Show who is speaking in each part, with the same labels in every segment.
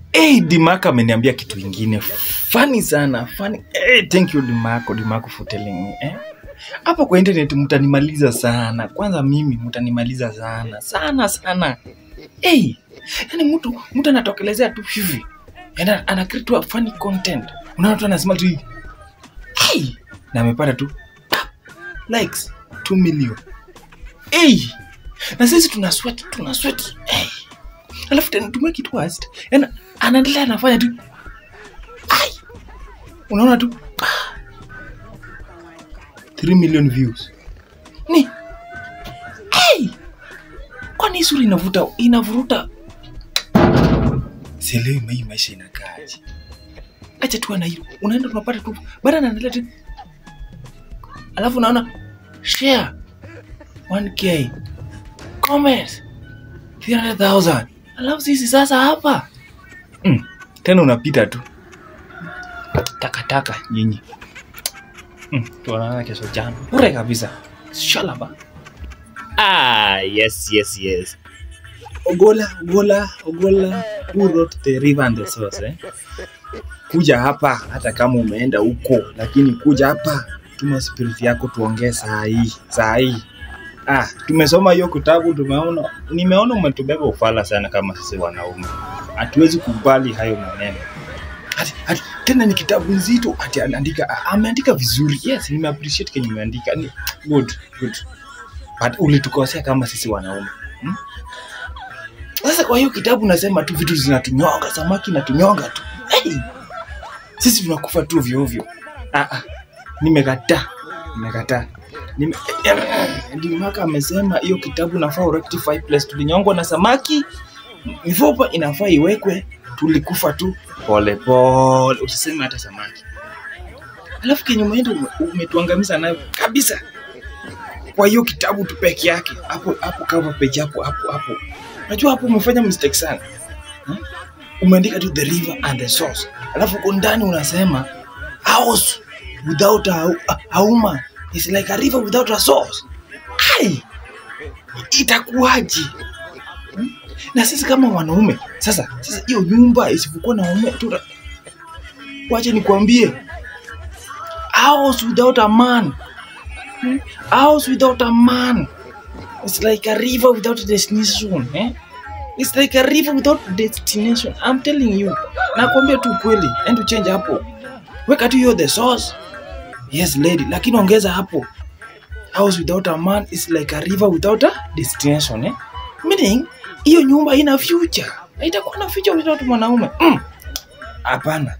Speaker 1: Hey, Dimako ameniambia kitu ingine funny sana funny. Hey, thank you Dimako, Dimako for telling me eh? Hapo kwa internet mtanimaliza sana. Kwanza mimi mtanimaliza sana sana sana. Hey, yani mtu mtu anatokelezea tu hivi yani ana create tu funny content, unaona tu anasema tu hivi hey, na amepata tu ah, likes 2 million hey, na sisi tuna sweat tuna sweat hey. Alafu tena tumie kitu worst, yani anaendelea anafanya tu ai, unaona tu ah, 3 million views ni hey, kwani hii sura inavuta inavuruta sielewi hii maisha inakaaje acha tu ana hilo unaenda tunapata tu baada anaendelea tu alafu unaona share 1k comments 300000 alafu sisi sasa hapa mm. tena unapita tu takataka nyinyi mm. tuonana kesho jana bure kabisa shalaba
Speaker 2: Ah, yes, yes, yes.
Speaker 1: Ogola, Ogola, Ogola, who wrote the river and the source, eh? Kuja hapa hata kama umeenda huko, lakini kuja hapa, tuma spirit yako tuongee saa hii, saa hii. Ah, tumesoma hiyo kitabu, tumeona, nimeona umetubeba ufala sana kama sisi wanaume. Hatuwezi kubali hayo maneno. Hati, hati, tena ni kitabu nzito, ati anaandika, ameandika vizuri. Yes, nime appreciate kenye umeandika. Ni good, good. But ulitukosea kama sisi wanaume. Hmm? Sasa kwa hiyo kitabu nasema tu vitu zinatunyonga, samaki natunyonga tu. Hey! Sisi tunakufa tu ovyo ovyo. Ah ah. Nimekataa. Nimekataa. Nime Dimaka amesema hiyo kitabu nafaa urectify place tulinyongwa na samaki. Mifupa inafaa iwekwe, tulikufa tu pole pole. Usiseme hata samaki. Alafu kenye umeenda ume- umetuangamiza nayo kabisa. Kwa hiyo kitabu tu peke yake. Hapo hapo cover page hapo hapo hapo. Unajua hapo umefanya mistake sana. Hmm? Umeandika tu the river and the source. Alafu huko ndani unasema house without a, a, a woman is like a river without a source. Ai! Itakuwaje? Hmm? Na sisi kama wanaume sasa, sasa hiyo nyumba isipokuwa na wanaume tu, wache nikwambie, house without a man, hmm? house without a man It's like a river without a destination. Eh? It's like a river without destination. I'm telling you. Nakwambia tu kweli. And to change hapo. Weka tu hiyo the source. Yes lady. Lakini ongeza hapo. House without a man is like a river without a destination. Eh? Meaning, hiyo nyumba ina future. Haitakuwa na future without mwanaume. Mm. Hapana.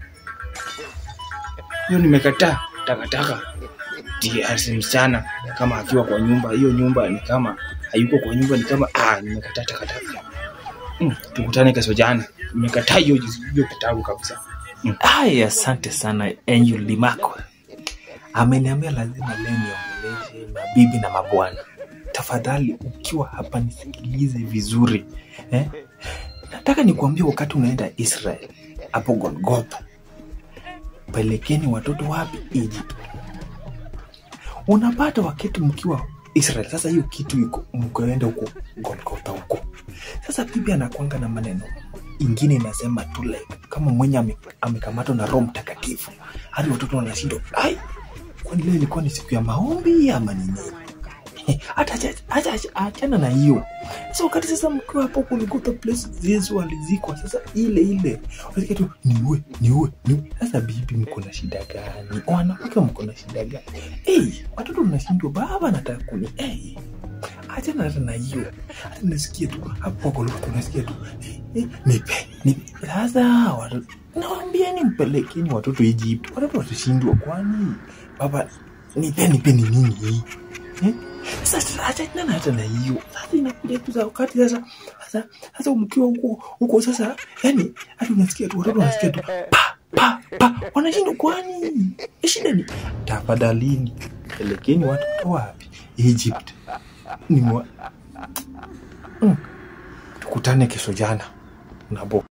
Speaker 1: Hiyo nimekataa. Takataka. DRC msichana kama akiwa kwa nyumba, hiyo nyumba ni kama hayuko kwa nyumba, ni kama ah, nimekataa takataka. Mm, tukutane kesho jana. Nimekataa hiyo hiyo kitabu kabisa.
Speaker 2: Ai, asante sana Angel Dimako. Ameniambia lazima leo niongeleshe mabibi na mabwana. Tafadhali ukiwa hapa nisikilize vizuri eh? Nataka nikuambie, wakati unaenda Israel hapo Golgotha, pelekeni watoto wapi? Egypt. Unapata wakati mkiwa Israel, sasa hiyo kitu iko mkaenda huko Golgotha huko. Sasa bibi anakwanga na maneno ingine inasema tu like kama mwenye ame- amekamatwa na Roho Mtakatifu, hadi watoto wanashindwa ai, kwani leo ilikuwa ni siku ya maombi ama ni nini? hata acha- acha- acha- achana na hiyo sasa wakati sasa mkiwa hapo kulikuta place yesu alizikwa sasa ile ile unasikia tu niue niue niue sasa bibi mko na shida gani wanawake mko na shida gani hey, watoto mnashindwa baba nataka kuni hey, achana hata na hiyo hata nasikia tu hapo Golgotha unasikia tu hey, hey, nipe nipe sasa watoto nawambieni mpelekeni watoto Egypt watoto watashindwa kwani baba nipe nipe ni nini hii eh? Sasa achana hata na hiyo. Sasa inakuja tu za wakati sasa sasa sasa mkiwa huko huko sasa yani hata unasikia tu watoto wanasikia tu pa pa pa wanashindwa kwani? Shida ni tafadhalini pelekeni watoto wapi? Egypt. Ni mwa... mm. Tukutane kesho jana. Nabo.